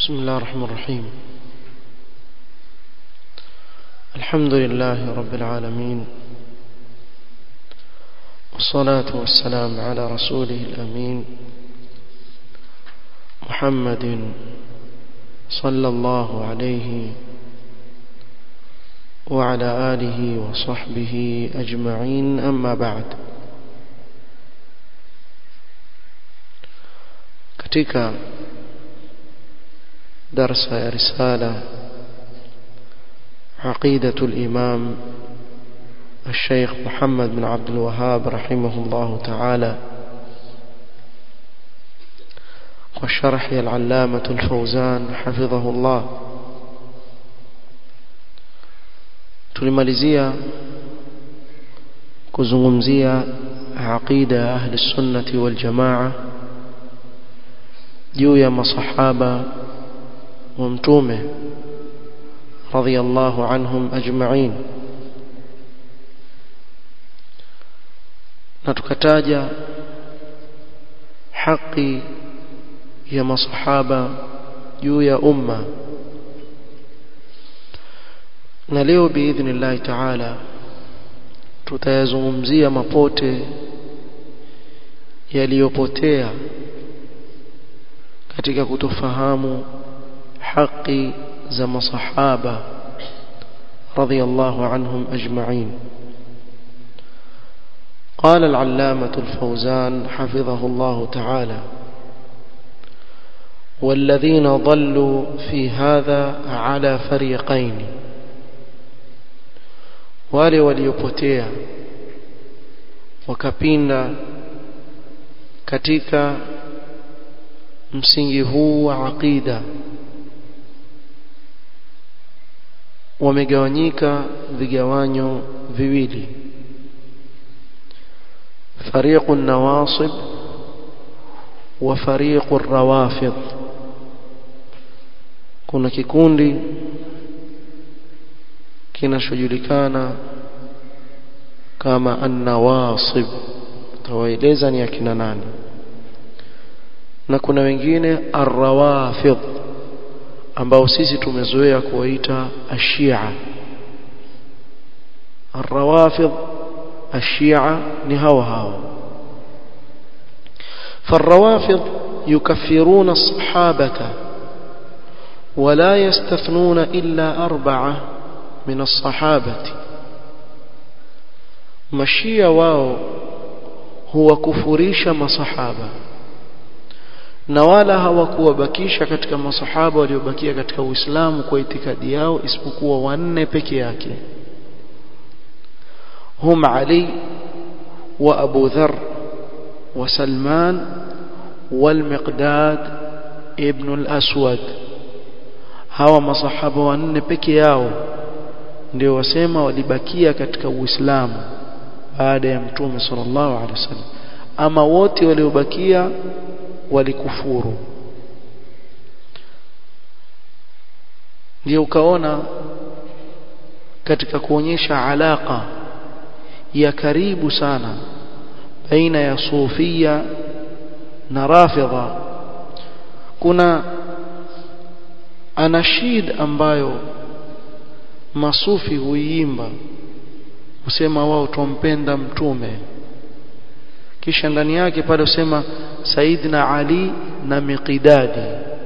بسم الله الرحمن الرحيم الحمد لله رب العالمين والصلاة والسلام على رسوله الأمين محمد صلى الله عليه وعلى آله وصحبه أجمعين أما بعد katika darsa ya risala عقيدة الإمام الشيخ محمد بن عبد الوهاب رحمه الله تعالى والشرح العلامة الفوزان حفظه الله tulimalizia kuzungumzia aqida ya ahli sunnati wal jamaa juu ya masahaba wa mtume radhiyallahu anhum ajma'in na tukataja haki ya masahaba juu ya umma na leo biidhnillahi taala tutayazungumzia mapote yaliyopotea katika kutofahamu haki za masahaba radhiyallahu anhum ajma'in قال العلامة الفوزان حفظه الله تعالى والذين ضلوا في هذا على فريقين wale waliopotea wakapinda katika msingi huu wa aqida wamegawanyika vigawanyo viwili فريق النواصب وفريق الروافض kuna kikundi kinachojulikana kama an-nawasib tawaeleza ni akina nani na kuna wengine ar-rawafid ambao sisi tumezoea kuwaita ashia ar-rawafid ashia ni hawa hawa فالروافض يكفرون الصحابة ولا يستثنون إلا أربعة من الصحابة مشيا واو هو كفريش مصحابة na wala hawakuwabakisha katika masahaba waliobakia katika Uislamu kwa itikadi yao isipokuwa wanne peke yake hum Ali wa Abu Dharr wa Salman wal Miqdad ibn al-Aswad hawa masahaba wanne peke yao ndio wasema walibakia katika Uislamu baada ya Mtume sallallahu alaihi wasallam ama wote waliobakia walikufuru ndio ukaona katika kuonyesha alaka ya karibu sana baina ya sufia na rafidha kuna anashid ambayo masufi huiimba husema wao tumpenda mtume kisha ndani yake pale usema Saidna Ali na Miqdadi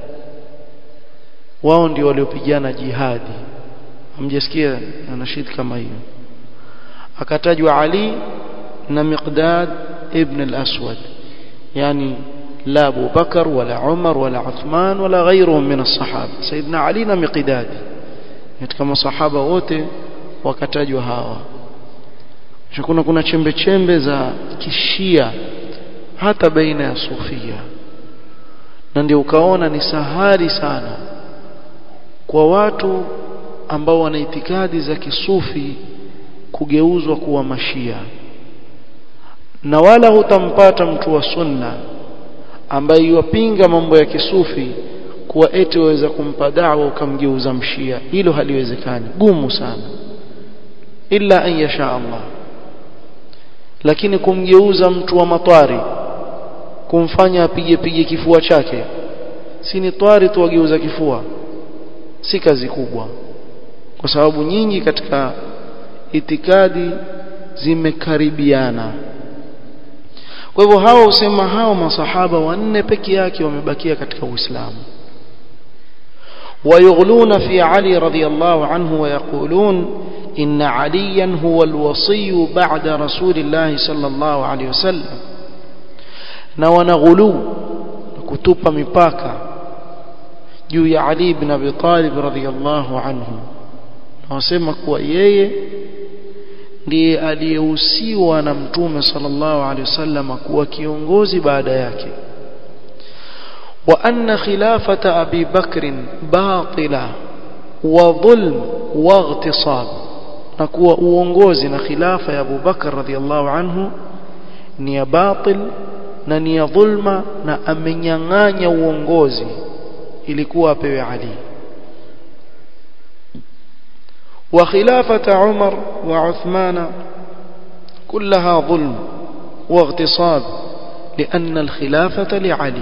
wao ndio waliopigana jihadi hamjasikia anashid kama hiyo akatajwa Ali na Miqdad ibn al-Aswad yani la Abu Bakar wala Umar wala Uthman wala ghayruhum min as-sahaba Saidna Ali na Miqdad katika masahaba wote wakatajwa hawa kuna kuna chembe chembe za kishia hata baina ya sufia na ndio ukaona ni sahari sana kwa watu ambao wana itikadi za kisufi kugeuzwa kuwa mashia na wala hutampata mtu wa sunna ambaye yuwapinga mambo ya kisufi kuwa eti waweza kumpa dawa ukamgeuza mshia hilo haliwezekani gumu sana illa an yasha Allah lakini kumgeuza mtu wa matwari kumfanya apige pige kifua chake si ni twari tu wageuza kifua si kazi kubwa kwa sababu nyingi katika itikadi zimekaribiana kwa hivyo hao husema hao masahaba wanne peke yake wamebakia katika Uislamu ويغلون في علي رضي الله عنه ويقولون إن عليا هو الوصي بعد رسول الله صلى الله عليه وسلم نوانا غلو كتوبة مباكا juu ya Ali ibn Abi Talib radhiyallahu anhu na wasema kuwa yeye ndiye aliyehusiwa na mtume sallallahu alaihi wasallam kuwa kiongozi baada yake wa anna khilafata Abi Bakr batila wa dhulm wa ightisab na kuwa uongozi na khilafa ya Abu Bakr radhiyallahu anhu ni ya batil na ni ya dhulma na amenyang'anya uongozi ilikuwa apewe Ali wa khilafata Umar wa Uthman كلها ظلم واغتصاب لأن الخلافة لعلي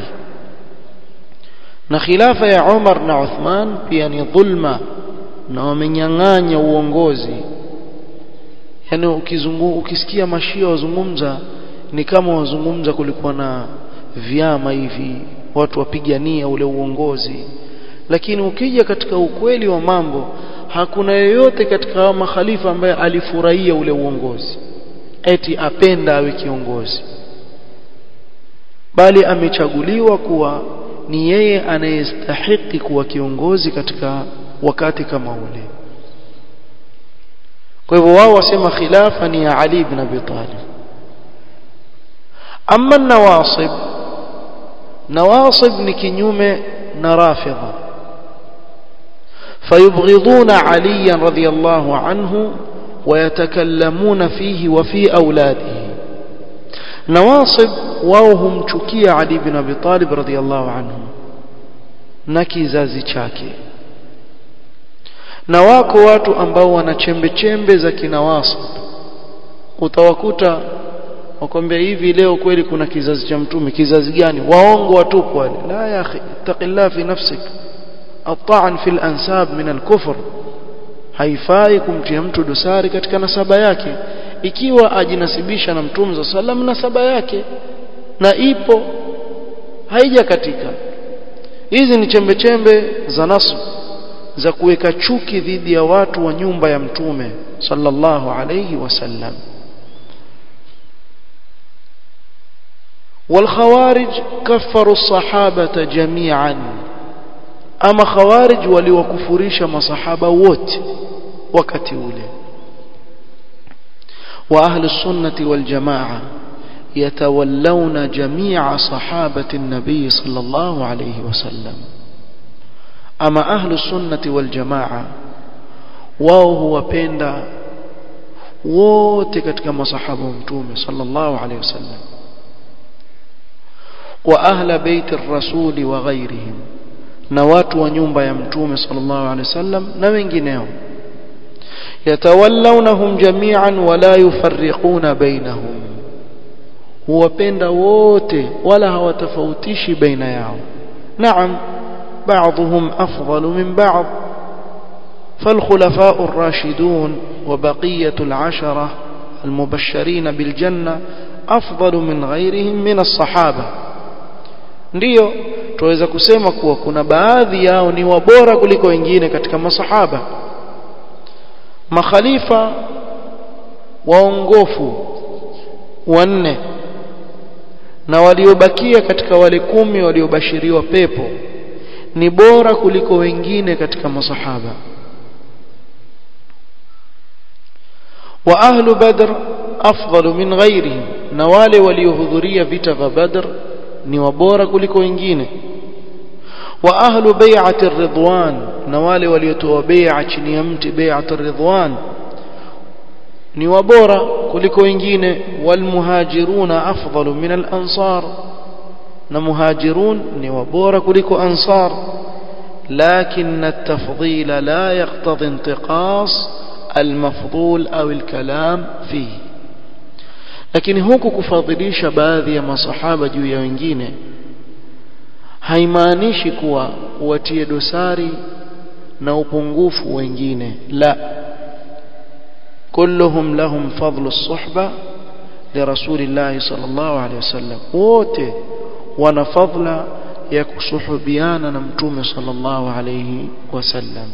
na khilafa ya Umar na Uthman pia ni dhulma na wamenyang'anya uongozi yani ukizungu ukisikia mashia wazungumza ni kama wazungumza kulikuwa na vyama hivi watu wapigania ule uongozi lakini ukija katika ukweli wa mambo hakuna yoyote katika hao makhalifa ambaye alifurahia ule uongozi eti apenda awe kiongozi bali amechaguliwa kuwa ni yeye anayestahiki kuwa kiongozi katika wakati kama ule kwa hivyo wao wasema khilafa ni ya Ali ibn Abi Talib amma nawasib nawasib ni kinyume na rafidha فيبغضون عليا رضي الله عنه ويتكلمون فيه وفي أولاده نواصب وهم تشكي علي بن أبي طالب رضي الله عنه نكيزازي chake na wako watu ambao wana chembe chembe za kinawasib utawakuta wakwambia hivi leo kweli kuna kizazi cha mtume kizazi gani waongo watupu wale la ya akhi taqillah fi nafsik الطعن في الأنساب من الكفر haifai kumtia mtu dosari katika nasaba yake ikiwa ajinasibisha na mtume za sallam nasaba yake na ipo haija katika hizi ni chembe chembe za nasu za kuweka chuki dhidi ya watu wa nyumba ya mtume sallallahu alayhi wasallam والخوارج كفروا الصحابة جميعا ama khawarij waliwakufurisha masahaba wote wakati ule wa ahli sunnati wal jamaa yatawallawna jami'a sahabati an-nabiy sallallahu alayhi wasallam ama ahli sunnati wal jamaa wao huwapenda wote katika masahaba wa mtume sallallahu alayhi wasallam wa ahla baiti ar-rasuli wa ghayrihim na watu wa nyumba ya mtume sallallahu alaihi wasallam na wengineo yatawallawnahum jami'an wala yufarriquna bainahum huwapenda wote wala hawatofautishi baina yao naam بعضهم أفضل من بعض فالخلفاء الراشدون وبقية العشرة المبشرين بالجنة أفضل من غيرهم من الصحابة ndio tuweza kusema kuwa kuna baadhi yao ni wabora kuliko wengine katika masahaba makhalifa waongofu wanne na waliobakia katika wale kumi waliobashiriwa pepo ni bora kuliko wengine katika masahaba wa ahlu badr afdalu min ghairihim na wale waliohudhuria vita vya badr ni wabora kuliko wengine wa ahlu bai'ati ridwan na wale waliotoa bai'a chini ya mti bai'ati ridwan ni wabora kuliko wengine wal muhajiruna afdalu min al ansar na muhajirun ni wabora kuliko ansar لكن التفضيل لا يقتضي انتقاص المفضول أو الكلام فيه lakini huku kufadhilisha baadhi ya masahaba juu ya wengine haimaanishi kuwa watie dosari na upungufu wengine la kulluhum lahum fadlu suhba لرسول الله صلى الله عليه وسلم wote wana fadla ya kusuhubiana na mtume sallallahu alayhi wasallam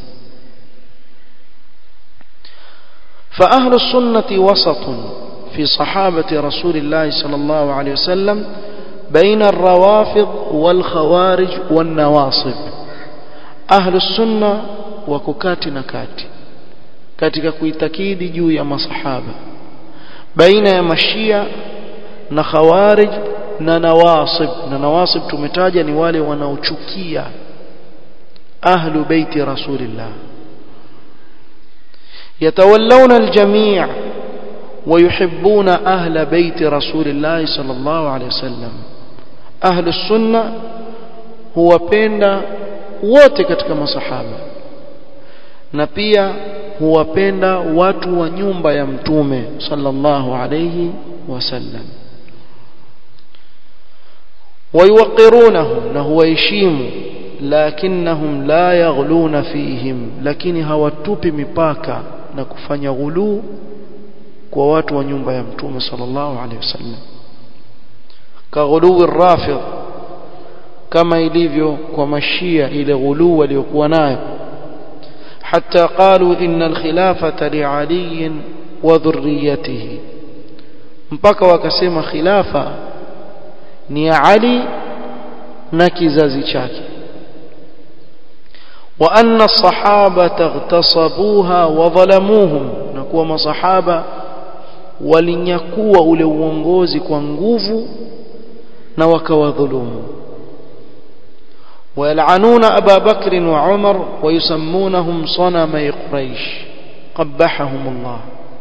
فأهل السنة وسط في صحابة رسول الله صلى الله عليه وسلم بين الروافض والخوارج والنواصب أهل السنة وككات نكات katika kuitakidi juu ya masahaba baina ya mashia na khawarij na nawasib na nawasib tumetaja ni wale wanaochukia ahlu baiti rasulillah yatawallawna aljami' ويحبون أهل بيت رسول الله صلى الله عليه وسلم أهل السنة هو بين wote katika masahaba na pia huwapenda watu wa nyumba ya mtume sallallahu alayhi wasallam ويوقرونهم نهو يشيم لكنهم لا يغلون فيهم lakini hawatupi mipaka na kufanya ghuluu kwa watu wa nyumba ya mtume sallallahu alaihi wasallam kaghuluwi rafidh kama ilivyo kwa mashia ile ghuluu waliokuwa nayo حتى قالوا إن الخلافة لعلي وذريته mpaka wakasema khilafa ni ya Ali na kizazi chake wa anna as-sahabata ightasabuha wa dhalamuhum na kuwa masahaba walinyakua ule uongozi kwa nguvu na wakawadhulumu ويلعنون أبا بكر وعمر ويسمونهم صنمي قريش قبحهم الله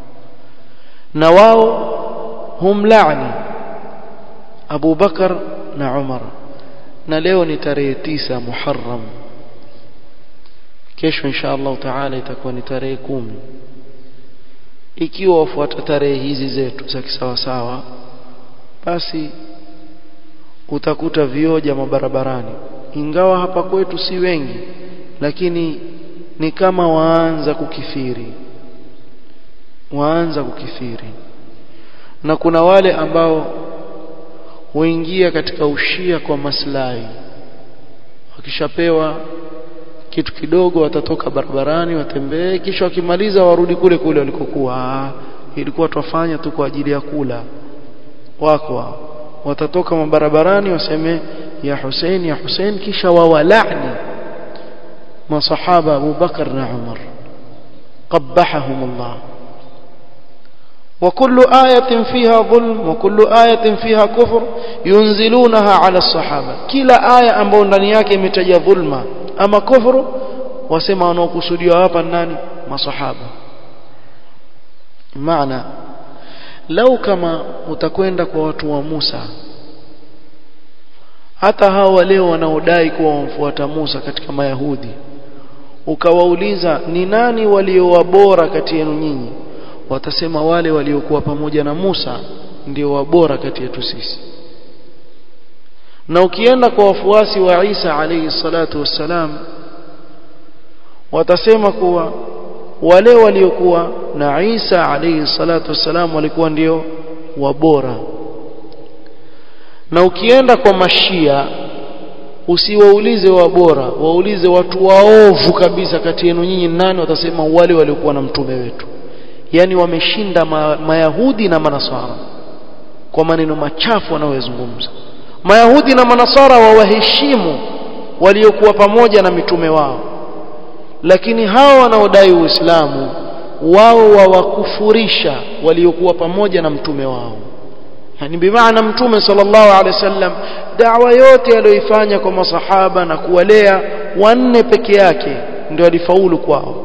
نواو هم لعني أبو بكر وعمر نليو نتري تيسا محرم kesho insha Allah taala itakuwa ni tarehe kumi ikiwa wafuata tarehe hizi zetu za kisawasawa basi utakuta vioja mabarabarani ingawa hapa kwetu si wengi lakini ni kama waanza kukithiri waanza kukithiri na kuna wale ambao huingia katika ushia kwa maslahi wakishapewa kitu kidogo watatoka barabarani watembee kisha wakimaliza warudi kule kule walikokuwa ilikuwa twafanya tu kwa ajili ya kula wako watatoka mabarabarani waseme ya Hussein ya Hussein kisha wawalani masahaba Abu Bakar na Umar qabbahahum Allah وكل آية فيها ظلم وكل آية فيها كفر ينزلونها على الصحابة كلا آية ambao ndani yake imetaja dhulma ama kufuru wasema wanaokusudiwa hapa nani masahaba maana lau kama utakwenda kwa watu wa Musa hata hawa leo wanaodai kuwa wamfuata Musa katika Mayahudi ukawauliza ni nani waliowabora kati yenu nyinyi watasema wale waliokuwa pamoja na Musa ndio wabora kati yetu sisi na ukienda kwa wafuasi wa Isa alayhi salatu wassalam watasema kuwa wale waliokuwa na Isa alayhi salatu wassalam walikuwa ndio wabora na ukienda kwa mashia usiwaulize wabora waulize watu waovu kabisa kati yenu nyinyi nani watasema wale waliokuwa na mtume wetu yani wameshinda ma, mayahudi na manasara kwa maneno machafu wanayozungumza mayahudi na manasara wawaheshimu waliokuwa pamoja na mitume wao lakini hao wanaodai uislamu wao wawakufurisha waliokuwa pamoja na mtume wao yani bimaana mtume sallallahu alaihi wasallam da'wa yote aliyoifanya kwa masahaba na kuwalea wanne peke yake ndio alifaulu kwao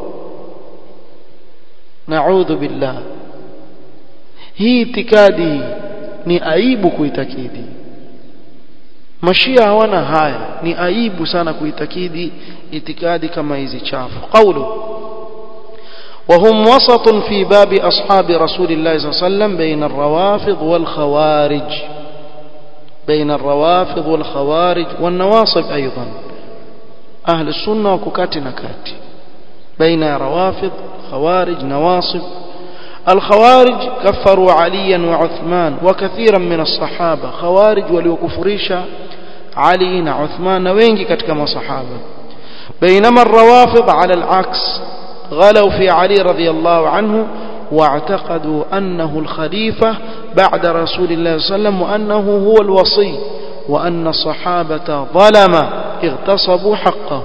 naudhu billah hii itikadi ni aibu kuitakidi mashia hawana haya ni aibu sana kuitakidi itikadi kama hizi chafu qawlu وهم وسط في باب أصحاب رسول الله صلى الله عليه وسلم بين الروافض والخوارج بين الروافض والخوارج والنواصب أيضا أهل السنة وككات نكات بين روافض خوارج نواصب الخوارج كفروا عليا وعثمان وكثيرا من الصحابة خوارج وليكفريش علي وعثمان وينجي كتك صحابة بينما الروافض على العكس غلوا في علي رضي الله عنه واعتقدوا أنه الخليفة بعد رسول الله صلى الله عليه وسلم وأنه هو الوصي وأن الصحابة ظلم اغتصبوا حقه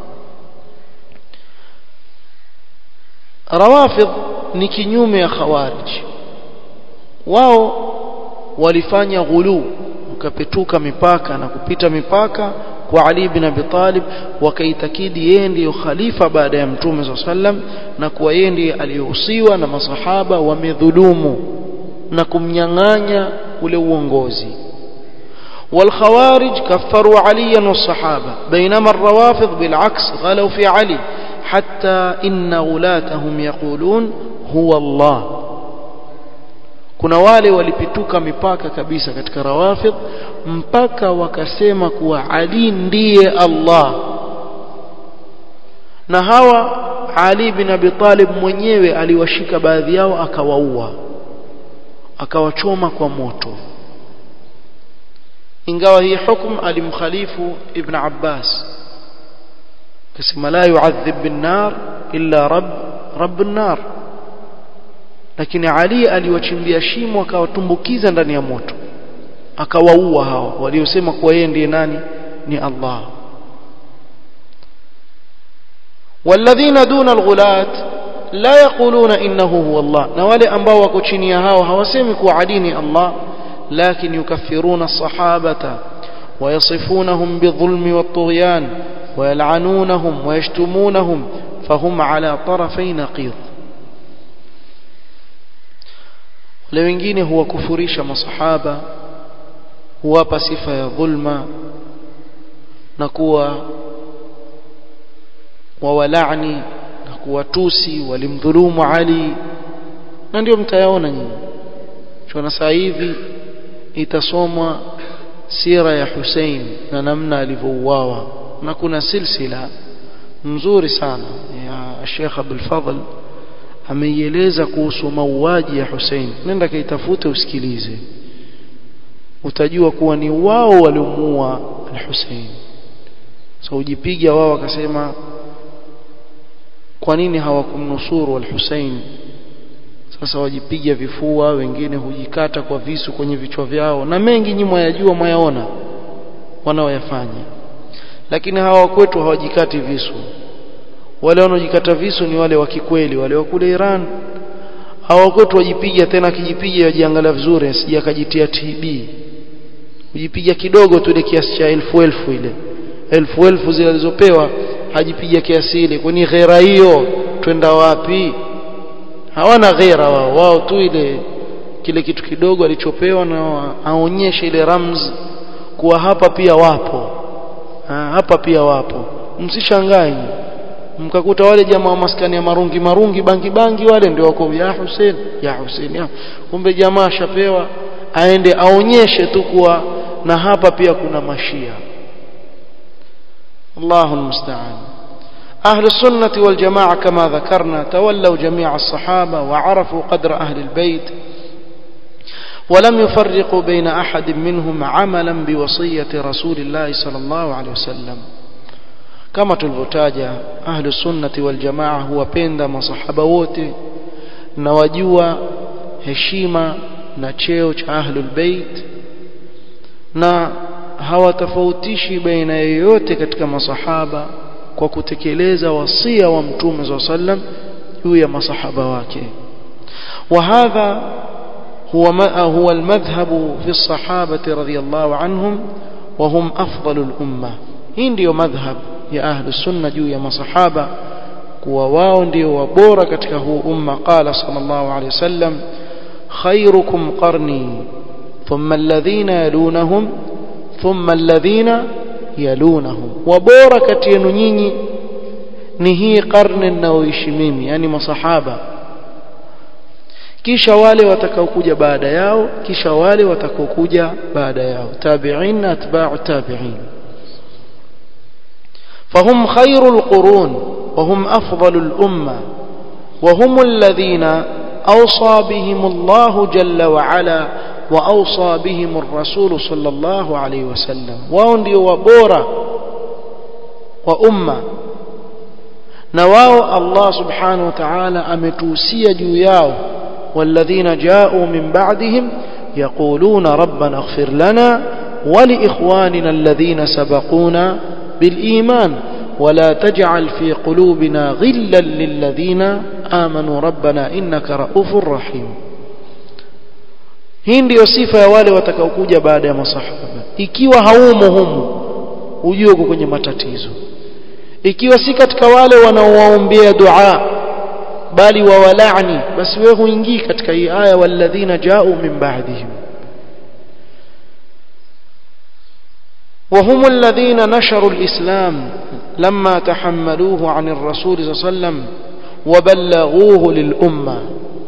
روافض ni kinyume ya khawarij wao walifanya ghulu ukapetuka mipaka na kupita mipaka kwa Ali bin Abi Talib wakaitakidi yeye ndiyo khalifa baada ya mtume swalla sallam na kuwa yeye ndiye aliyehusiwa na masahaba wamedhulumu na kumnyang'anya ule uongozi والخوارج كفروا عليا والصحابة بينما الروافض بالعكس غلوا في علي حتى إن غلاتهم يقولون هو الله kuna wale walipituka mipaka kabisa katika rawafidh mpaka wakasema kuwa Ali ndiye Allah na hawa Ali bin Abi Talib mwenyewe aliwashika baadhi yao akawaua akawachoma kwa moto ingawa hii hukum alimkhalifu Ibn Abbas kasema la yu'adhib bin nar illa rabb rabb an-nar lakini Ali aliwachimbia shimo akawatumbukiza ndani ya moto akawaua hao waliosema kuwa yeye ndiye nani ni Allah والذين دون الغلاة لا يقولون إنه هو الله نوالي أنباء وكوشيني هاو هوسيمك وعديني الله لكن يكفرون الصحابة ويصفونهم بالظلم والطغيان ويلعنونهم ويشتمونهم فهم على طرفي نقيض wale wengine huwakufurisha masahaba huwapa sifa ya dhulma na kuwa wawalani na kuwatusi walimdhulumu Ali na ndio mtayaona nyinyi tuona saa hivi itasomwa sira ya Hussein na namna alivyouawa na kuna silsila nzuri sana ya Sheikh Abdul Fadhl ameieleza kuhusu mauaji ya Hussein nenda kaitafute usikilize utajua kuwa ni wao waliomuua al-Hussein so ujipiga wao wakasema kwa nini hawakumnusuru al-Hussein sasa wajipiga vifua wengine hujikata kwa visu kwenye vichwa vyao na mengi nyinyi mwayajua mwayaona wanaoyafanya lakini hawa kwetu hawajikati visu wale wanaojikata visu ni wale wa kikweli wale wa kule Iran hawa kwetu wajipiga tena akijipiga wajiangalia vizuri asije akajitia TB kujipiga kidogo tu ile kiasi cha elfu elfu ile elfu elfu zile alizopewa hajipiga kiasi ile kwani ghera hiyo twenda wapi hawana ghera wao wao tu ile kile kitu kidogo alichopewa na aonyeshe ile ramz kuwa hapa pia wapo ha, hapa pia wapo msishangae mkakuta wale jamaa wa maskani ya marungi marungi bangi bangi wale ndio wako ya Hussein ya Hussein ya kumbe jamaa ashapewa aende aonyeshe tu kuwa na hapa pia kuna mashia Allahu musta'an أهل السنة والجماعة كما ذكرنا تولوا جميع الصحابة وعرفوا قدر أهل البيت ولم يفرقوا بين أحد منهم عملا بوصية رسول الله صلى الله عليه وسلم kama tulivyotaja ahlu sunnati wal jamaa huwapenda masahaba wote na wajua heshima na cheo cha ahlul bait na hawatofautishi baina yoyote katika masahaba kwa kutekeleza wasia wa mtume swalla sallam juu ya masahaba wake وهذا هو هو المذهب في الصحابة رضي الله عنهم وهم أفضل الأمة hii ndio madhhab ya ahlu sunna juu ya masahaba kuwa wao ndio wabora katika huu umma qala sallallahu alayhi wasallam khairukum qarni thumma alladhina yalunahum thumma alladhina yalunahum wabora kati yenu nyinyi ni hii karne ninayoishi mimi yani masahaba kisha wale watakaokuja baada yao kisha wale watakaokuja baada yao tabi'in na atba'u tabi'in فهم خير القرون وهم أفضل الأمة وهم الذين أوصى بهم الله جل وعلا وأوصى بهم الرسول صلى الله عليه وسلم وهم وبورا وأمة نواو الله سبحانه وتعالى أمتوسي جوياو والذين جاءوا من بعدهم يقولون ربنا اغفر لنا ولإخواننا الذين سبقونا بالإيمان ولا تجعل في قلوبنا غلا للذين آمنوا ربنا إنك رؤوف رحيم hii ndiyo sifa ya wale watakaokuja baada ya masahaba ikiwa haumo humu ujue uko kwenye matatizo ikiwa si katika wale wanaowaombea dua bali wawalani basi wewe huingii katika hii aya walladhina jau min ba'dihim وهم الذين نشروا الإسلام لما تحملوه عن الرسول صلى الله عليه وسلم وبلغوه للأمة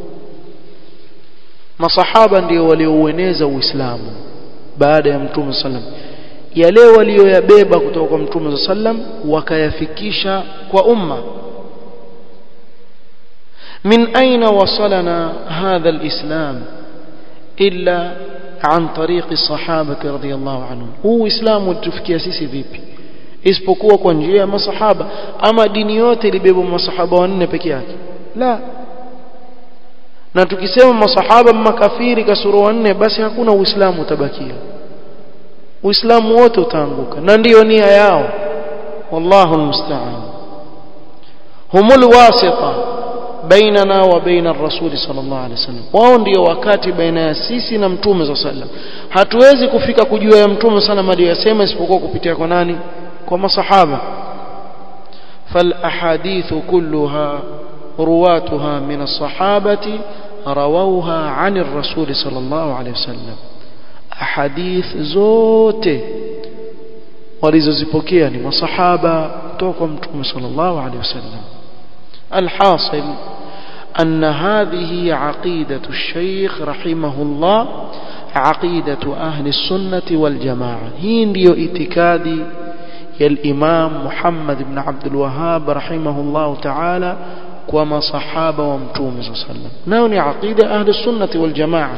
masahaba ndio walioueneza uislamu baada ya mtume sallam yale walioyabeba kutoka kwa mtume sallam wakayafikisha kwa umma min aina wasalana hadha alislam illa an tariqi sahabati radhiyallahu anhum huu uislamu ulitufikia sisi vipi isipokuwa kwa njia ya masahaba ama dini yote ilibeba masahaba wanne peke yake la na tukisema masahaba makafiri kasoro wanne basi hakuna uislamu utabakia uislamu wote utaanguka na ndiyo nia yao wallahu almusta'an humul wasita bainana wa baina ar-rasul sallallahu alaihi wasallam wao ndio wakati baina ya sisi na mtume sallallahu alaihi wasallam hatuwezi kufika kujua ya mtume sana aliyosema isipokuwa kupitia kwa nani kwa masahaba fal ahadithu kulluha رواتها من الصحابة رووها عن الرسول صلى الله عليه وسلم أحاديث زوته ولززبكيا لما صحابة توقم صلى الله عليه وسلم الحاصل أن هذه عقيدة الشيخ رحمه الله عقيدة أهل السنة والجماعة هي ndio itikadi ya الإمام محمد بن عبد الوهاب رحمه الله تعالى kwa masahaba wa mtume صلى الله عليه وسلم nao ni aqida ahli السنه والجماعه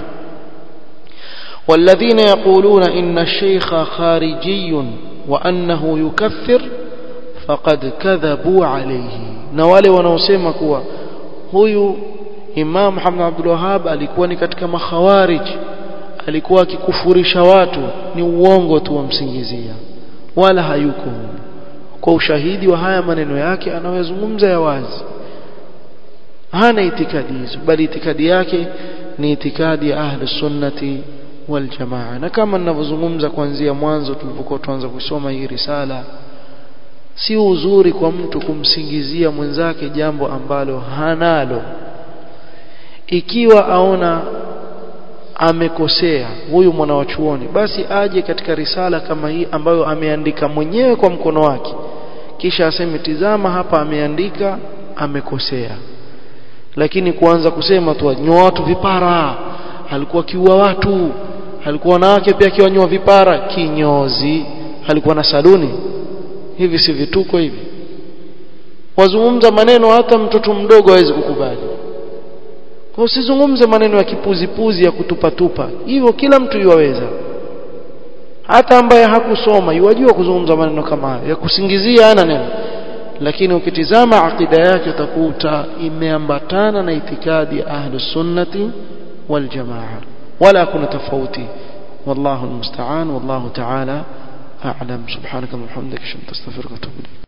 والذين يقولون إن الشيخ خارجي وأنه يكفر فقد كذبوا عليه na wale wanaosema kuwa huyu Imam Muhammad Abdul Wahhab alikuwa ni katika makhawarij alikuwa akikufurisha watu ni uongo tu wamsingizia wala hayuko kwa ushahidi wa haya maneno yake anayozungumza ya wazi hana itikadi hizo bali itikadi yake ni itikadi ya ahli sunnati wal jamaa na kama ninavyozungumza kuanzia mwanzo tulipokuwa tuanza kusoma hii risala si uzuri kwa mtu kumsingizia mwenzake jambo ambalo hanalo ikiwa aona amekosea huyu mwana wa chuoni basi aje katika risala kama hii ambayo ameandika mwenyewe kwa mkono wake kisha aseme tizama hapa ameandika amekosea lakini kuanza kusema tu nyoa watu vipara alikuwa kiua watu alikuwa wanawake pia akiwanyoa vipara kinyozi alikuwa na saluni hivi si vituko hivi wazungumza maneno hata mtoto mdogo hawezi kukubali kwa usizungumze maneno ya kipuzipuzi ya kutupatupa hivyo kila mtu yuwaweza hata ambaye hakusoma yuwajua kuzungumza maneno kama hayo ya kusingizia ana neno lakini ukitizama akida yake utakuta imeambatana na itikadi ya ahlus sunnati wal jamaa wala kuna tofauti wallahu almusta'an wallahu ta'ala a'lam subhanaka wa bihamdika ashhadu an la ilaha illa anta astaghfiruka wa atubu ilayk